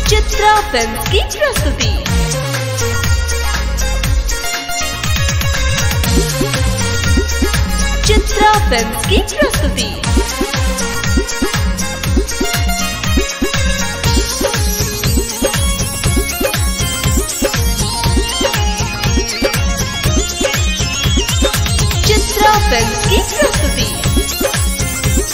Chitra film की प्रस्तुति Chitra film की प्रस्तुति चित्रा फिल्म की प्रस्तुति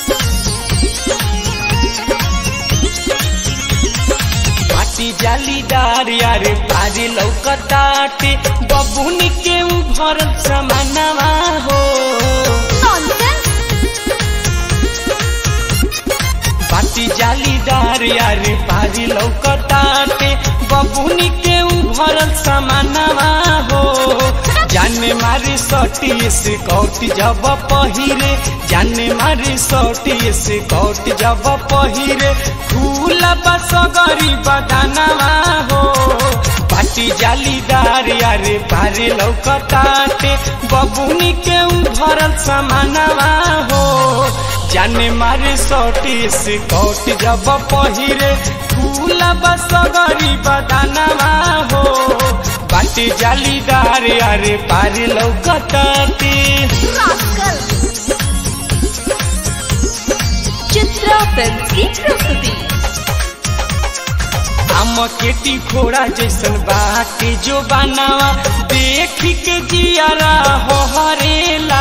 पाटी जालीदार यारे पारी लौकताटे बबुनी के उभर समानवा हो पाटी जालीदार यारे पारी लौकताटे बबुनी के उभर समानवा हो जाने मारे सटी से कौटी जब पहिरे जाने मारे सटी से कौटी जब पहिरे फूल बस गरीब दानवा हो पाटी जालीदार यारे पारे लौकताटे बबुनी के उभरल समानवा हो जाने मारे सटी से कौटी जब पहिरे फूल बस गरीब दानवा हो पाटी जालीदार यारे पारे लौकताटे चित्रा फिल्म की प्रस्तुति हम केटी घोड़ा जैसन बाटे जो बनावा देख के जियारा हो हरेला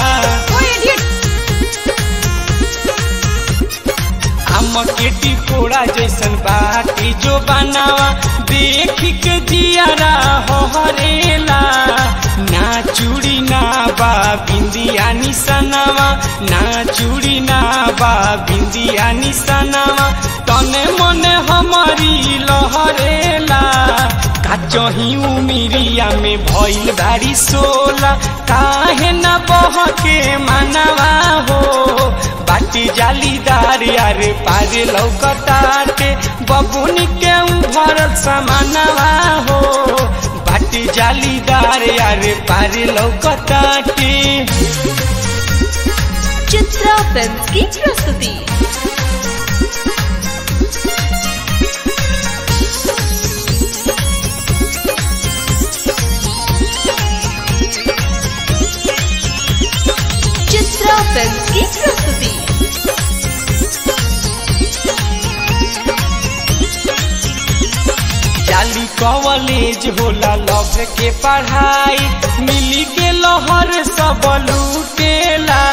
हम केटी घोड़ा जैसन बाटे जो बनावा देख के जियारा हो हरेला ना चूड़ी ना बा बिंदिया निसनावा ना चूड़ी ना बा बिंदिया निसनावा तने मने हमारी लहरेला काचही उमिरिया में भइल बारी सोला काहे न बहके मानवा हो बाटी जालीदार यारे पारे लौकताटे बबुनी के उभर समानवा हो बाटी जालीदार यारे पारे लौकताटे चित्रा फिल्म की प्रस्तुति चित्रा फिल्म की प्रस्तुति जाली कॉलेज होला लव के पढ़ाई मिली के लहर सब लूटेला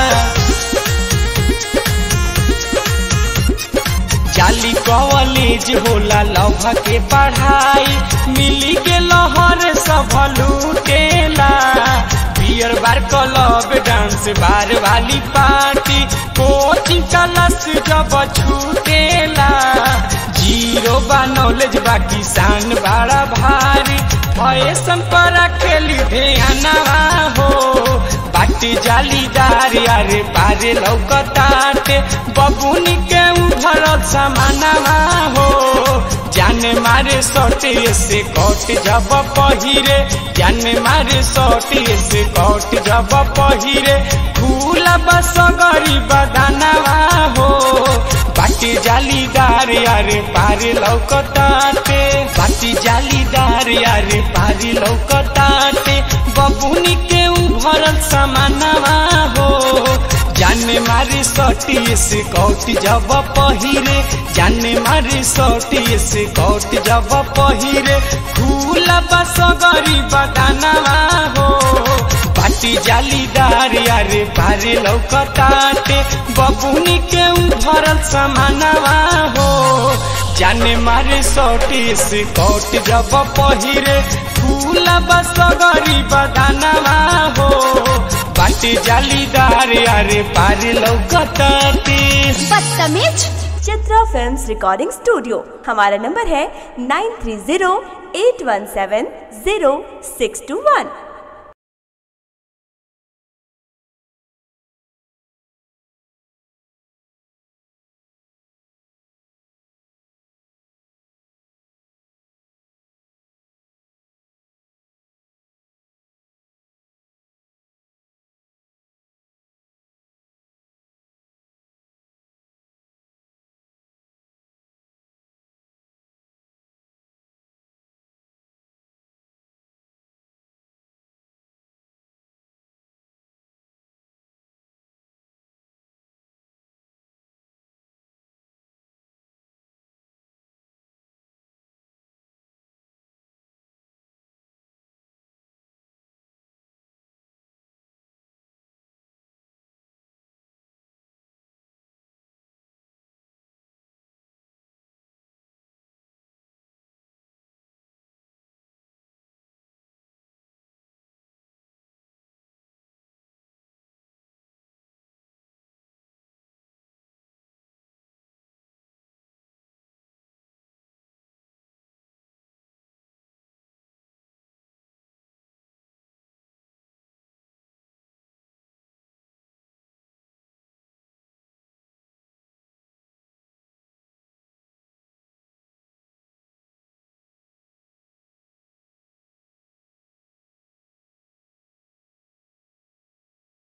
जाली कॉलेज होला लव के पढ़ाई मिली के लहर सब लूटेला beer bar club dance bar वाली पार्टी कोचिंग क्लास जब छूटेला जीरो बा नॉलेज बा किसान बड़ा भारी फैशन पर खेली ध्यानवा हो बाटी जालीदार यारे पारे लौकताटे बबुनी के उभर समानवा हो जाने मारे सटे से कट जब पहिरे जाने मारे सटे से कट जब पहिरे फूल बस गरीब दानवा हो बाटी जालीदार यारे पारे लौकताटे बाटी जालीदार यारे पारी लौकताटे बबुनी के उभरल समानवा हो जाने मारे सटी से कौटी जब पहिरे जाने मारे सटी से कौटी जब पहिरे फूल बस गरीब दानवा हो बाटी जालीदार यारे पारे लौकताटे बबुनी के उभरल समानवा हो जाने मारे सटी से कौट जब पहिरे फूल बस गरीब दानवा हो बाटी जालीदार यारे पारे लौकताटे बदतमीज चित्रा फिल्म्स रिकॉर्डिंग स्टूडियो हमारा नंबर है nine three zero eight one seven zero six two वन